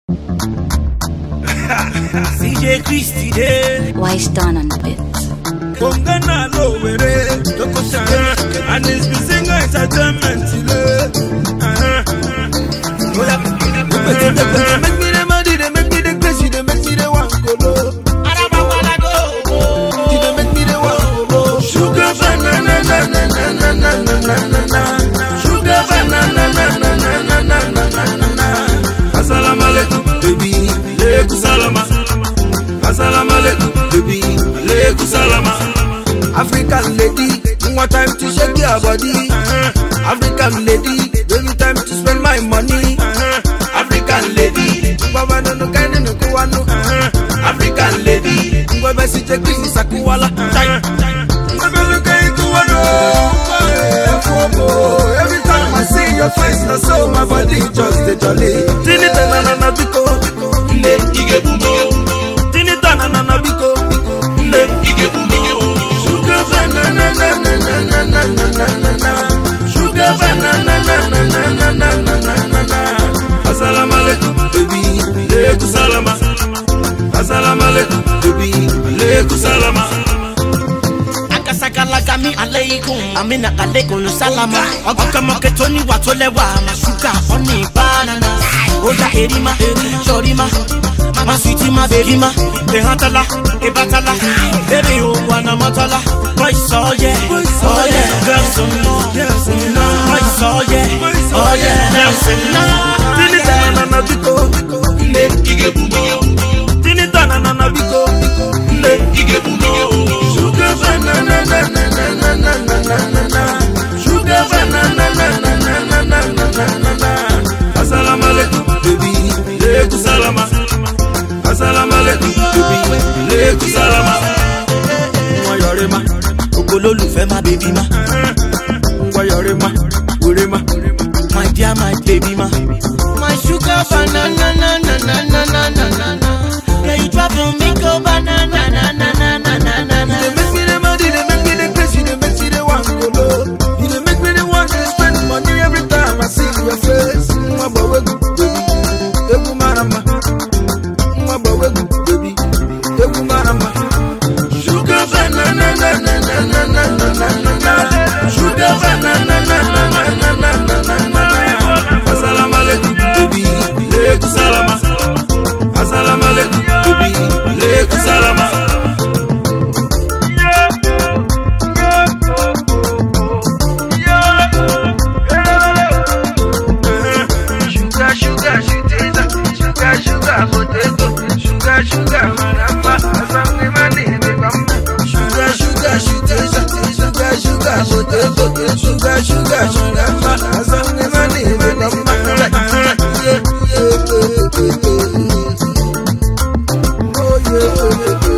CJ Christie dey. Wise done on the bit. Kongana lowere. Tokosa. And it's been singer entertainment today. Uh-huh. Oh, yeah. They make me the money, they make me the crazy, they make me the one go low. They make me the one go low. Sugar banana, na na na na na na na na na. Sugar banana, na na na na na na na na na. Assalamu alaikum, baby. Alaikum salama. Assalamu alaikum, baby. Alaikum salama. African lady, one time to shake your body. African lady, baby time to spend my money. African lady, baba no no kani no kuwano. African lady, ngwebe si je kwisi sakuwala. Ngwebe luka ikuwano. Every time I see your face, na so my body just a jolly. Tinita na na na biko, ile ige bumbo. Tinita na na na biko, ile ige bumbo. Sugar banana na na na na na na na na na. Sugar banana na na na na na na na na na. Assalamu alaikum, baby. Alaikum salama. Assalamu alaikum, baby. Alaikum salama. akasakalagami aleikum amina alekun salama ọkọmọkẹ tó níwà tó lẹwà má ṣúgà ọ̀nì banana oya erima sọrima má sùtì má bèrima ehantala ebatala bébè òwò anamọtala boys ọyẹ ọyẹ girls ńlọ ńlọ boys ọyẹ ọyẹ girls ńlọ. Tinita na na biko, ile ige bumbo. Tinita na na na biko, ile ige bumbo. Sugar banana na na na na na na na na na. Sugar banana na na na na na na na na na. Assalamu alaikum, baby. Alaikum salama. Assalamu alaikum, baby. Alaikum salama. Wọ́n yọrí ma, ògbólólùfẹ́ má bèbí má wọ́n yọrí ma, wúrí ma. my dear my baby má. my sugar banana na na na na na na na na. yeah you drop on me go banana na na na na na na na. They make me the money, they make me the crazy, they make me the one go low. You they make me the one to spend money every time I see your face. Mwa bawe gu baby, ebu marama. Mwa bawe gu baby, ebu marama. Sugar banana na na na na na na na na na. Sugar banana na na na na na na na na na. Assalamu alaikum baby, alaikum salama. Assalamu alaikum baby, alaikum salama. Sugar, sugar, sweeties, sugar, sugar, potato, sugar, sugar, maramba, asam ni mani ni bamba. Sugar, sugar, sugar, sugar, sugar, potato, sugar, sugar, sugar, ma, asam ni mani ni bamba. Yeah, yeah, yeah, yeah, yeah. Oh yeah, yeah, yeah.